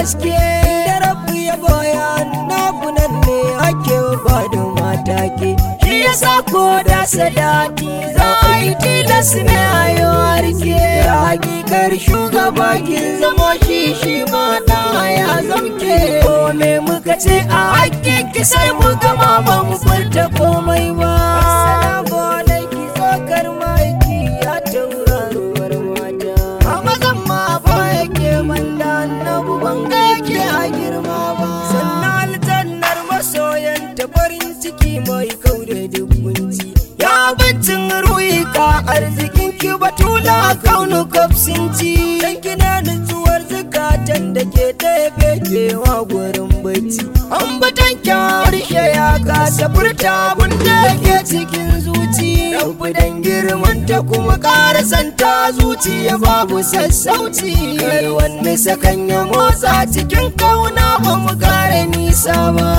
haske da rabu ya baya naku nan ne ake ba da mata ke shi ya sa ko da sadati za a yi tilas ne a yi warke hakikar shugaba kin zama shi shi ma ya zamke ko me muka ce a hakkin ki sai mu gama ba mu furta komai ba assalamu alaikum tsokar maiki ya tauraruwar mata a mazan ma ba yake manda annabu ban ga yake a girma ba sannan aljannar masoyan ta farin ciki mai kaure duk kunci ya bincin ruhi ka arzikin ki batula kaunu kafsinci dan kina nutsuwar zukatan da ke ɗaya kewa gurin bacci ambatan harshe ya kasa furta abin da ke cikin zuci rabu dan girman ta kuma ƙara santa zuciya babu sassauci kar wani sakan ya motsa cikin kauna ba mu kare nisa ba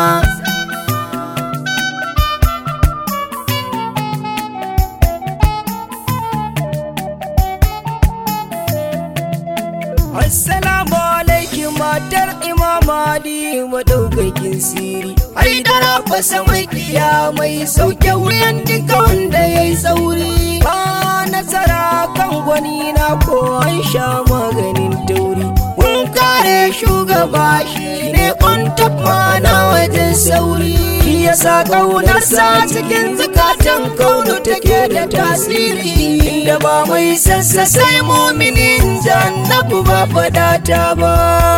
Assalamu alaikum matar Imam Ali madaukakin siri. Ai dara fasa mai mai sauke wuyan duka wanda ya yi sauri. Ba nasara kan gwani na ko an sha maganin tauri. Kun kare shugaba shi ne kwantar mana wajen sauri. Shi yasa ƙaunarsa cikin zukatan kaunu take da tasiri. Inda ba mai sassa sai muminin jannabu ba faɗata ba.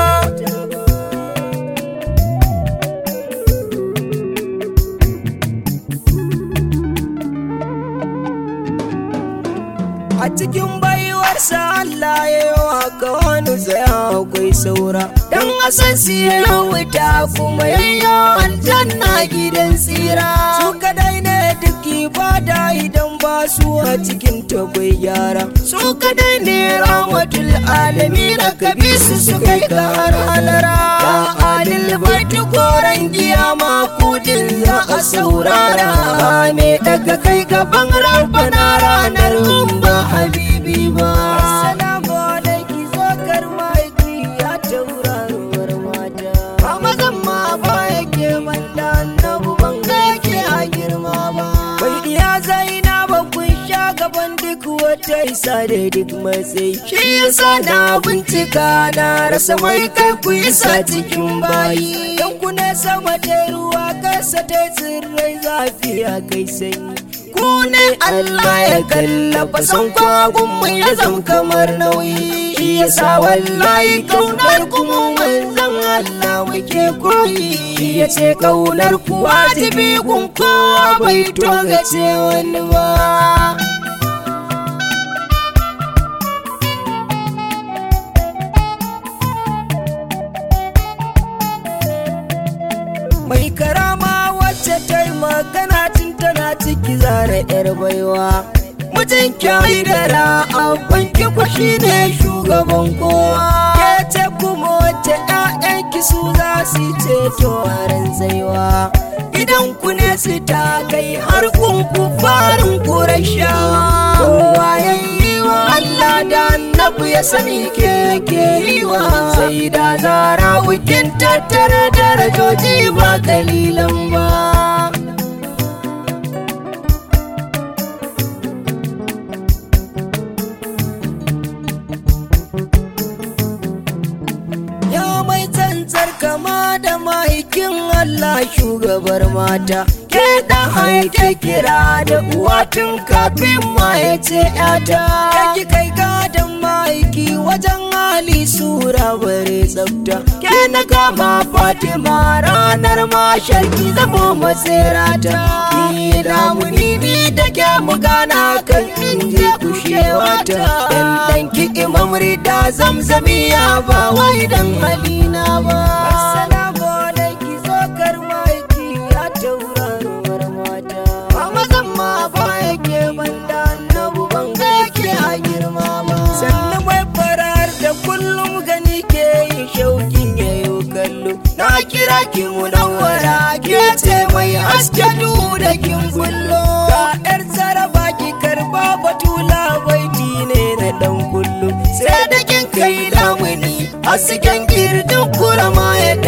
A cikin baiwarsa Allah ya yi wa kawanu tsaya akwai saura. Dan asan siya wuta kuma yayyo aljanna gidan tsira. Su kadai ne duk ibada idan ba su a cikin takwai gyara. Su kadai ne rahmatul alami na kabi su su kai ka har halara. Ka adil baiti koren kiyama kudin za a saurara. Me daga kai gaban rabbana ranar ba habibi ba. Assalamu alaikum zokar maiki ya tauraruwar mata. A mazan ma ba yake manda annabu ban ga yake a girma ba. Bai iya zaina ba kun sha gaban duk wata isa da duk matsayi. Shi yasa na bincika na rasa mai kai ku isa cikin bayi. Yan ku ne sama ta ruwa kasa ta tsirrai zafi a kai sanyi. ku ne Allah ya kallafa son kwagun mu ya zam kamar nauyi shi yasa wallahi kaunar ku mu manzon Allah muke koyi shi ya ce kaunar ku wajibi kun kowa bai togace wani ba mai karama wacce ta yi magana tun tana ciki zara yar baiwa mutum kyai da ra'abban ki shi ne shugaban kowa ke ce kuma wacce ƴaƴanki su za su ceto a rantsaiwa idan ku ne su ta kai har kun ku farin kurashawa kowa yayi wa Allah da annabi ya sani ke ke yi wa sai da zara wikin tattara darajoji ba kalilan ba ya mai tsantsar kama da maikin Allah shugabar mata ke da haike kira da uwa tun kafin ma ya ce yata ki kai gadon maiki wajen hali sura bare tsafta ke na kama fatima ranar mashar ki zamo matsirata ki damuni ni da ke mu gana kan inji kushewata dan dan ki imam rida zamzamiya ba wai dan halina ba assalamu alaikum zokar maiki ya tauraruwar mata a mazan ma ba yake banda annabu ban ga yake a girma ba sannan mai farar da kullum gani ke yin shaukin yayo kallo na kira ki munawwara ke ce mai haske da kin kullo ga yar zaraba ki karba batula baiti ne na dan kullu sai da kin kai lamuni hasken girdin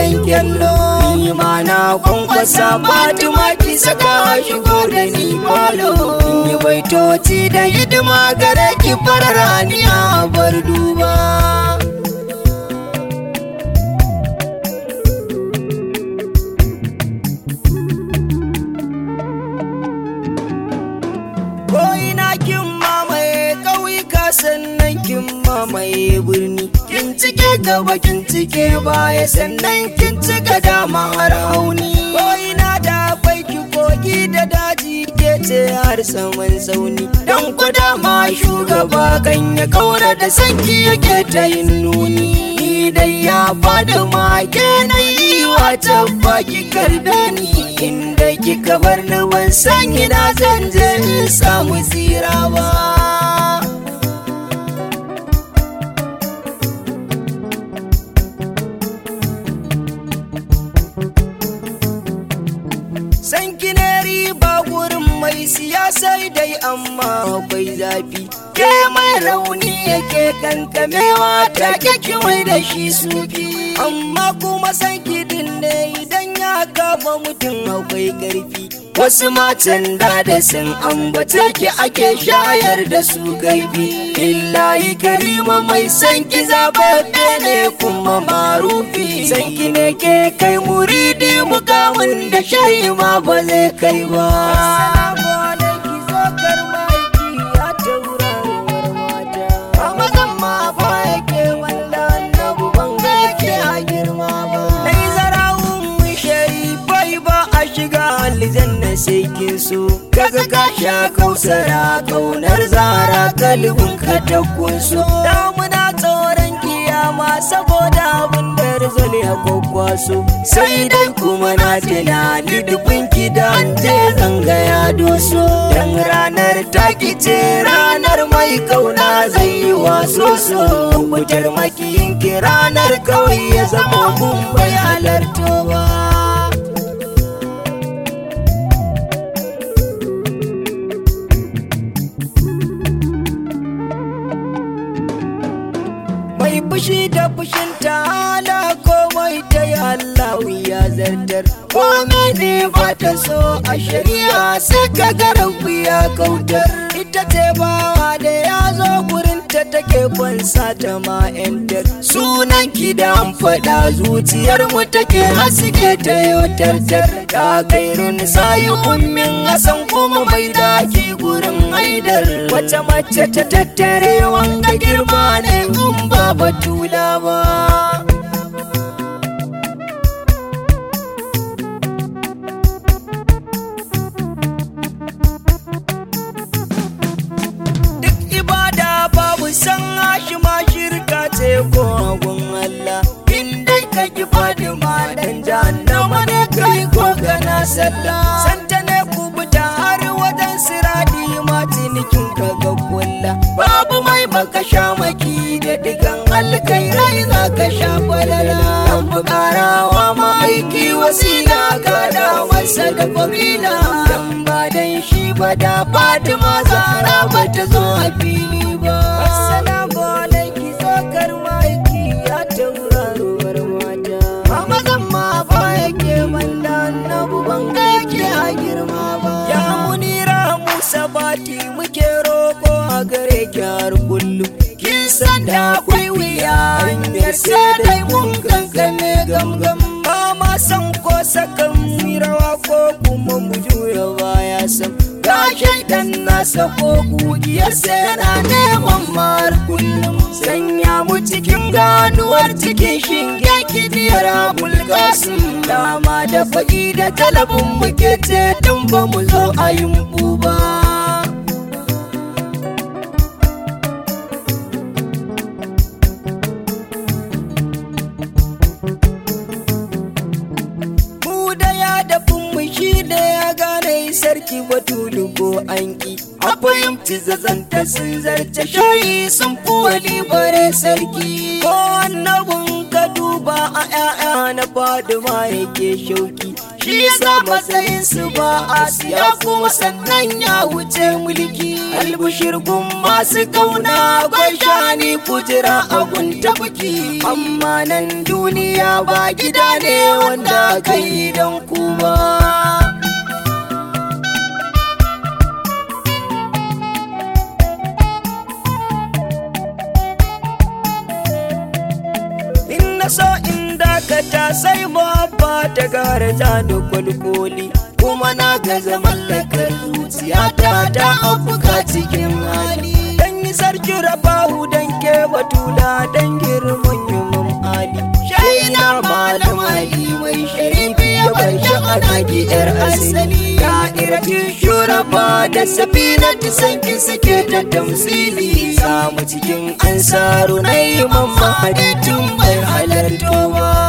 ruwan kyallo ni ma na kwankwasa fatima ki saka shigo da ni falo ni baitoci da hidima gare ki fararaniya bar duba ko ina kin mamaye ƙauyuka sannan kin mamaye birni kin cike gaba kin cike baya sannan kin cika dama har hauni ko ina da akwai ki kogi da daji ke ce har saman tsauni dan ku dama shugaba kan ya kaura da sanki yake ta yin nuni ni dai ya fada ma ke na yi wa tabba ki karda ni inda kika bar ni ban san ina zan je in samu tsira ba san ne riba gurin mai siyasai dai amma akwai zafi ke mai rauni yake kankamewa ta kyakki mai da shi sufi amma kuma san kidin ne idan ya kama mutum akwai karfi wasu matan da da sun ambata ki ake shayar da su gaibi illahi karima mai san ki zababbe ne kuma marufi san ki ne ke kai muridi mukamin da shayi ma ba zai kai ba aljanna sai kin so kaga ka sha kausara kaunar zara kalbin ka ta kunso damuna tsoron kiyama saboda abin da rizal ya kwakwaso sai dai kuma na tunani dubin ki da an je zanga ya doso dan ranar taki ce ranar mai kauna zai yi waso so wutar makiyin ki ranar kawai ya zama kun bai halarto ba mai fushi da fushin ta'ala komai ta yi Allah ya zartar komai ne ba ta so a shari'a sai ka garabu ya kautar ita ce bawa da ya zo gurin ta take kwansa ta ma yantar sunan ki da an faɗa zuciyar mu take haske ta yotartar ta kairun sayi ummin hasan kuma mai daki gurin haidar wata mace ta tattare wanga girma ne in ba batula ba duk ibada babu san hashi ma shirka ce ko agun Allah in dai ka ki fadima dan jahannama ne kai ko kana sallah santa ne kubuta har wajen siradi ma cinikin ka ga kulla babu mai baka sha maki da digan alkairai za ka sha falala an fi karawa ma aiki wasila ka da masa da fabila dan ba dan shi ba da fatima zara ba ta zo a fili ba assalamu alaiki zokar maiki ya tauraruwar mata mama zan ma ba yake malla annabu ban ga yake a girma ba ya munira musa bati muke roko a gare ki har kullum kin san da akwai wuya hanyar sai dai mun kankane gamgam ba ma san ko sakan rawa ko kuma mu juya baya sam ga shaidan nasa ko kugiyar sai yana neman mar kullum sanya mu cikin ganuwar cikin shinge kidiyar abul kasim dama da faɗi da talabin muke ce tun ba mu zo a yin ba mu da ya dafin mu shi da ya gane sarki batulu ko an ki a fahimci zazanta sun zarce shayi sun fi wali bare sarki ko annabin ka duba a 'ya'ya na faduma yake shauki shi yasa matsayin su ba a siya kuma sannan ya wuce mulki albushir gun masu kauna akwai shani kujira abun tafuki amma nan duniya ba gida ne wanda kai don kuma na so in dakata sai babba ta gara ta da kwalkoli kuma na gaza mallakar zuciyata ta afuka cikin hali dan yi sarki rabahu dan ke batula dan girman yumin ali shaina malam ali mai sharifi ya bar sha'ana gidar asali ya irati shuraba da safina ta sanki suke ta tamsili samu cikin ansaru na yi mamma haditun bai halartowa